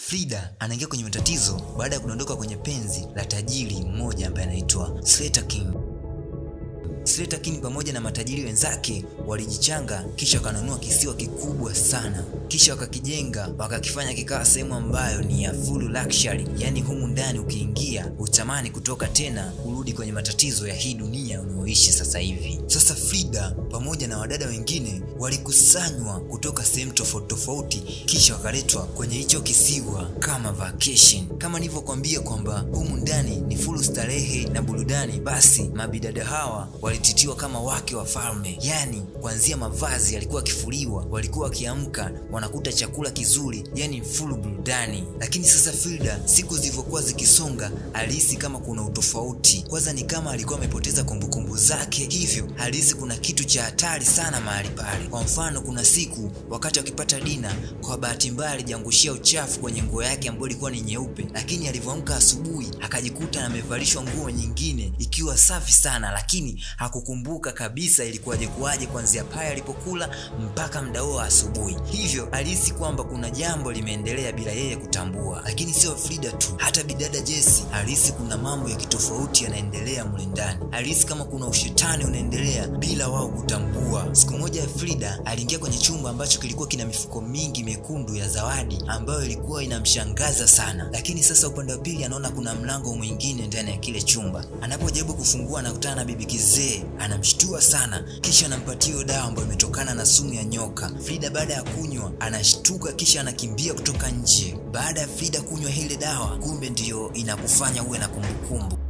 Frida anaingia kwenye matatizo baada ya kudondoka kwenye penzi la tajiri mmoja ambaye anaitwa Slater King. Slater King pamoja na matajiri wenzake walijichanga kisha wakanunua kisiwa kikubwa sana, kisha wakakijenga wakakifanya kikawa sehemu ambayo ni ya full luxury, yaani humu ndani ukiingia utamani kutoka tena kurudi kwenye matatizo ya hii dunia unayoishi sasa hivi. Sasa Frida pamoja na wadada wengine walikusanywa kutoka sehemu tofauti tofauti, kisha wakaletwa kwenye hicho kisiwa kama vacation. Kama nilivyokuambia kwamba humu ndani ni full starehe na burudani, basi mabidada hawa walititiwa kama wake wa falme, yaani kuanzia mavazi yalikuwa akifuliwa, walikuwa wakiamka wanakuta chakula kizuri, yani full burudani. Lakini sasa Frida, siku zilivyokuwa zikisonga, alihisi kama kuna utofauti. Kwanza ni kama alikuwa amepoteza kumbukumbu zake, hivyo alihisi kuna kitu cha hatari sana mahali pale. Kwa mfano, kuna siku wakati wakipata dina, kwa bahati mbaya alijiangushia uchafu kwenye nguo yake ambayo ilikuwa ni nyeupe, lakini alivyoamka asubuhi akajikuta amevalishwa nguo nyingine ikiwa safi sana, lakini hakukumbuka kabisa ilikuwaje kuwaje kuanzia pale alipokula mpaka muda huo wa asubuhi. Hivyo alihisi kwamba kuna jambo limeendelea bila yeye kutambua. Lakini sio Frida tu, hata bidada Jesse alihisi kuna mambo ya kitofauti yanaendelea mle ndani. Alihisi kama kuna ushetani unaendelea bila wao kutambua. Siku moja Frida aliingia kwenye chumba ambacho kilikuwa kina mifuko mingi mekundu ya zawadi ambayo ilikuwa inamshangaza sana, lakini sasa upande wa pili anaona kuna mlango mwingine ndani ya kile chumba. Anapojaribu kufungua anakutana na bibi kizee, anamshtua sana, kisha anampatia hiyo dawa ambayo imetokana na sumu ya nyoka. Frida baada ya kunywa anashtuka, kisha anakimbia kutoka nje. Baada ya Frida kunywa ile dawa, kumbe ndiyo inakufanya uwe na kumbukumbu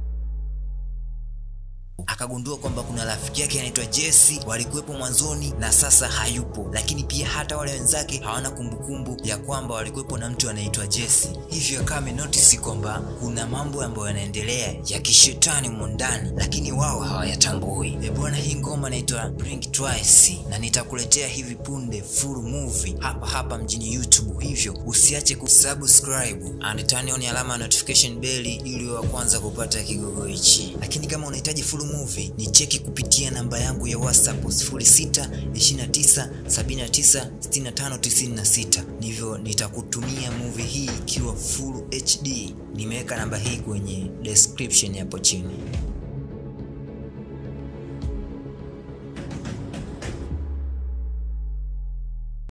akagundua kwamba kuna rafiki yake anaitwa Jesse walikuwepo mwanzoni na sasa hayupo, lakini pia hata wale wenzake hawana kumbukumbu ya kwamba walikuwepo na mtu anaitwa Jesse. Hivyo akawa amenotisi kwamba kuna mambo ambayo yanaendelea ya kishetani humo ndani, lakini wao hawayatambui. E bwana, hii ngoma inaitwa Blink Twice na nitakuletea hivi punde full movie hapa hapa mjini YouTube, hivyo usiache kusubscribe and turn on alama ya notification bell ili wa kwanza kupata kigogo hichi. Lakini kama unahitaji full movie ni cheki kupitia namba yangu ya WhatsApp 0629796596 ndivyo nitakutumia movie hii ikiwa full HD. Nimeweka namba hii kwenye description hapo chini.